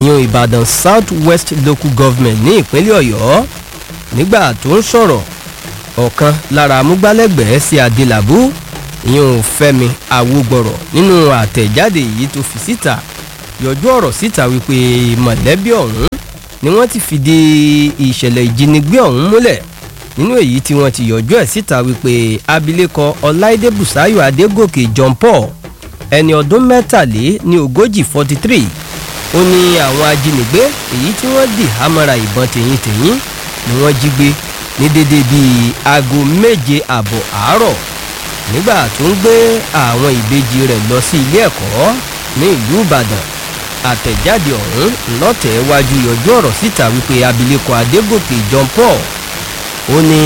ìyún ìbàdàn south west local government ní ìpínlẹ̀ ọ̀yọ́ nígbà tó ń sọ̀rọ̀ ọ̀kan lára amúgbálẹ́gbẹ̀ẹ́ sí adélábù ìyún fẹ́mi awógbọ̀rọ̀ nínú àtẹ̀jáde yìí tó fi síta yọjú ọ̀rọ̀ síta wípé mọ̀lẹ́bí ọ̀hún ni wọ́n ti fìdí ìṣẹ̀lẹ̀ ìjínigbé ọ̀hún múlẹ̀ nínú èyí tí wọ́n ti yọjú ẹ̀ síta wípé abilékọ ọláìdé bùsáyọ̀ adégòkè john paul ẹni ọdún mẹ́tàlé ní ogójì forty three ó ní àwọn ajínigbé èyí tí wọ́n dì hámọ́ra ìbọn tèyíntèyín ni wọ́n jí gbé ní dédé bíi aago méje àbọ̀ àárọ̀ nígbà tó ń gbé àwọn ìbejì rẹ̀ lọ sí ilé ẹ̀kọ́ ní ìlú ìbàdàn àtẹ̀jáde ọ̀hún lọ́tẹ̀ wájú yọjú ọ̀rọ̀ síta wípé abilékọ adégòkè john paul ó ní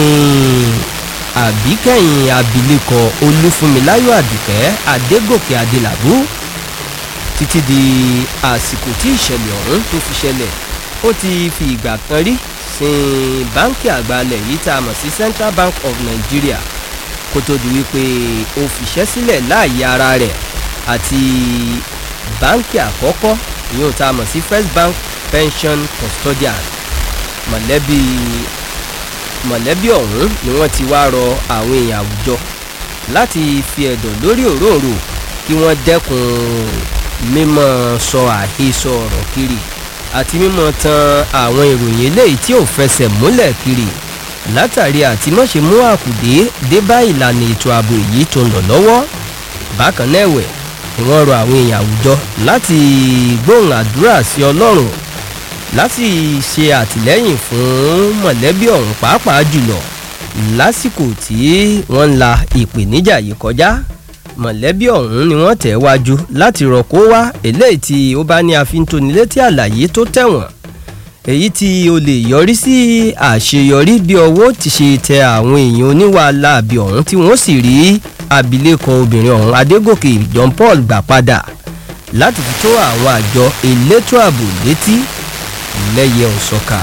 àbíkẹ́yìn abilékọ olúfúnmiláyọ̀ àdùkẹ́ adégòkè adélàbú títí di àsìkò tí ìṣẹ̀lẹ̀ ọ̀hún tó fi ṣẹlẹ̀ ó ti fi ìgbà kan rí sin báńkì àgbàlẹ̀ yìí tá a mọ̀ sí central bank of nigeria kó tó di wípé ó fiṣẹ́ sílẹ̀ láàyè ara rẹ̀ àti báńkì àkọ́kọ́ ìyóò tá a mọ̀ sí first bank pension custodian mọ̀lẹ́bí mọ̀lẹ́bí ọ̀hún ni wọ́n ti wá rọ àwọn èèyàn àwùjọ láti fi ẹ̀dọ̀ lórí òróǹro kí wọ́n dẹ́kun mímọ́ sọ àhesọ ọ̀rọ̀ kiri àti mímọ́ tan àwọn ìròyìn eléyìí tí ò fẹsẹ̀ múlẹ̀ kiri látàrí àti mọ̀ṣe mú àkùdé dé bá ìlànà ètò ààbò èyí tó ń lọ lọ́wọ́ bákan náà ẹ̀wẹ̀ ni wọ́n rọ àwọn èèyàn àwùjọ láti gbóhùn àdúrà sí ọlọ́run láti ṣe àtìlẹ́yìn fún mọ̀lẹ́bí ọ̀hún pàápàá jùlọ lásìkò tí wọ́n ń la ìpèníjà yìí kọjá mọ̀lẹ́bí ọ̀hún ni wọ́n tẹ̀ wájú láti rọ̀kó wá eléyìí tí ó bá ní àfintónilétí àlàyé tó tẹ̀wọ̀n èyí tí o lè yọrí sí àṣeyọrí bí ọwọ́ ti ṣe tẹ àwọn èèyàn oníwàhálà àbí ọ̀hún tí wọ́n sì rí abilékọ obìnrin ọ̀hún adégòkè john paul gbà padà láti fi tó àwọn àjọ elétò ààbò létí lẹ́yẹ òsọ́ka.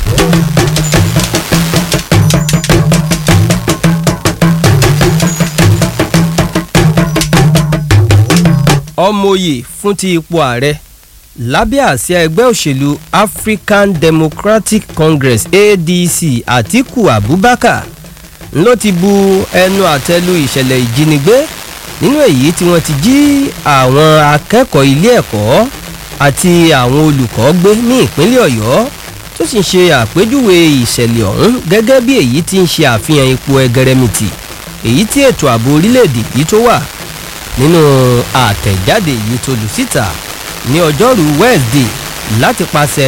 ọmọye fún ti ipò ààrẹ lábẹ́ àsíá ẹgbẹ́ òṣèlú african democratic congress adc atiku abubakar ló ti bu ẹnu àtẹ́lu ìṣẹ̀lẹ̀ ìjínigbé nínú èyí tí wọ́n ti jí àwọn akẹ́kọ̀ọ́ ilé ẹ̀kọ́ àti àwọn olùkọ́ gbé ní ìpínlẹ̀ ọ̀yọ́ tó sì ń ṣe àpéjúwe ìṣẹ̀lẹ̀ ọ̀hún gẹ́gẹ́ bí èyí tí ń ṣe àfihàn ipò ẹgẹrẹmìtì èyí tí ètò ààbò orílẹ̀-èdè yìí tó wà nínú àtẹ̀jáde yìí tó lù síta ní ọjọ́rú wednesday láti pàṣẹ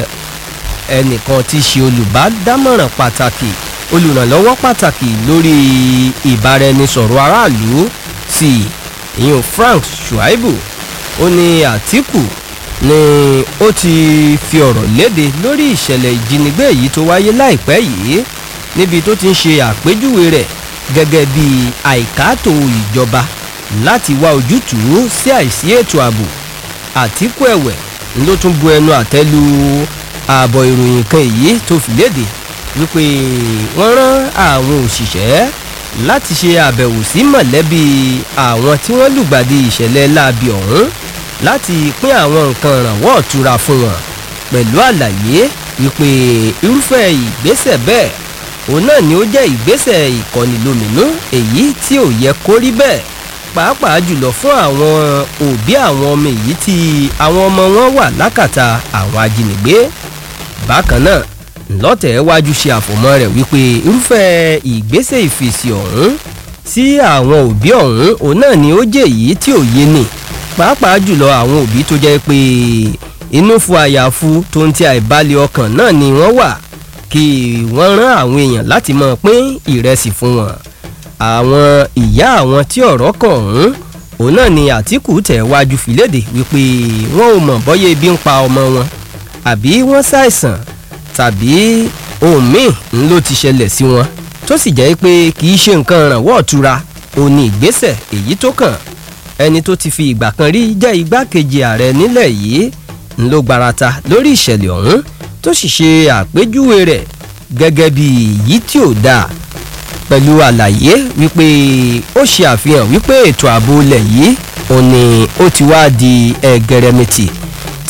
ẹnìkan tí í ṣe olùbádámọ̀ràn pàtàkì olùrànlọ́wọ́ pàtàkì lórí ìbáraẹnisọ̀rọ̀ aráàlú sí ìyún frank shuaibu ó ní àtìkù ni ó ti fi ọ̀rọ̀ léde lórí ìṣẹ̀lẹ̀ ìjínigbé yìí tó wáyé láìpẹ́ yìí níbi tó ti ń ṣe àpéjúwe rẹ̀ gẹ́gẹ́ bí àìkátó ìjọba láti wá ojútùú sí àìsí ètò ààbò àtìkù ẹ̀wẹ̀ ló tún bu ẹnu àtẹ́lu ààbọ̀ ìròyìn kan èyí tó fi léde wípé wọ́n rán àwọn òṣìṣẹ́ láti ṣe àbẹ̀wò sí mọ̀lẹ́bí àwọn tí wọ́n lùgbàdì ìṣẹ̀lẹ̀ láabi ọ̀hún láti pín àwọn nǹkan ìrànwọ́ ọ̀tura fún wọn pẹ̀lú àlàyé wípé irúfẹ́ ìgbésẹ̀ bẹ́ẹ̀ òun náà ni ó jẹ́ ìgbésẹ̀ ìkọnilóminú èyí tí ò yẹ kó rí bẹ́ẹ̀ pàápàá jùlọ fún àwọn òbí àwọn ọmọ èyí tí àwọn ọmọ wọn wà lákàtà àwọn ajínigbé bákan náà ńlọ́tẹ̀ wájú ṣe àfọ̀mọ́ rẹ̀ wípé irúfẹ́ ìgbésẹ̀ ìfèsì ọ̀hún sí àwọn òbí ọ̀hún òun náà ni ó jẹ́ èyí tí ò yé ni pàápàá jùlọ àwọn òbí tó jẹ́ pé inú fu àyàfu tó ń ti àìbalẹ̀ ọkàn náà ni wọ́n wà kí wọ́n rán àwọn èèyàn láti máa pín ìrẹsì fún wọn àwọn ìyá àwọn tí ọ̀rọ̀ kàn ọ̀hún òun náà ni àtìkù tẹ̀ wájú fìlédè wípé wọn ò mọ̀ bọ́yé ebi ń pa ọmọ wọn àbí wọ́n ṣàìsàn tàbí ohun míì ń ló ti ṣẹlẹ̀ sí wọn tó sì jẹ́ pé kì í ṣe nǹkan ìrànwọ́ ọ̀tura ò ní ìgbésẹ̀ èyí tó kàn ẹni tó ti fi ìgbà kan rí jẹ́ igbákejì ààrẹ nílẹ̀ yìí ń ló gbarata lórí ìṣẹ̀lẹ̀ ọ̀hún tó sì ṣe àpéjúwe rẹ̀ gẹ́gẹ́ bí èyí tí ò dáa pẹ̀lú àlàyé wípé ó ṣe àfihàn wípé ètò ààbò ilẹ̀ yìí òun ni ó ti wá di ẹgẹrẹmìtì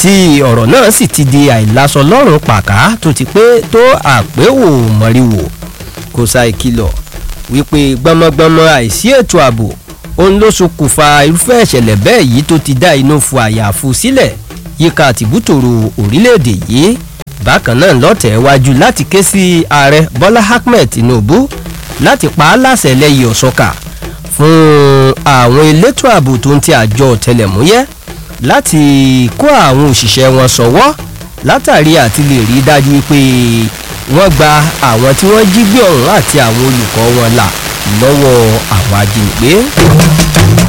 tí ọ̀rọ̀ náà sì ti di àìlàsọ lọ́rùn pàká tó ti pé tó àpéwò mọ̀ríwò kò sa ìkìlọ̀ wípé gbọmọgbọmọ àìsí ètò ààbò òun ló ṣokùnfà irúfẹ́ ìṣẹ̀lẹ̀ bẹ́ẹ̀ yìí tó ti dá inú fu àyàfu sílẹ̀ yíká tìbútòrò orílẹ̀-èdè yìí bákan náà lọ́tẹ̀ wájú láti ké sí ààrẹ bọ́lá ahmed tinubu láti pa á láṣẹ lẹ́yìn ọ̀ṣọ́kà fún àwọn elétò ààbò tó ń ti àjọ ọ̀tẹlẹ̀múyẹ́ láti kó àwọn òṣìṣẹ́ wọn sọ́wọ́ látàrí àti lè rí dájú pé wọ́n gba àwọn tí wọ́n jí gbé ọ̀hún àti àwọn olùkọ́ wọn là lọ́wọ́ àwọn ajínigbé.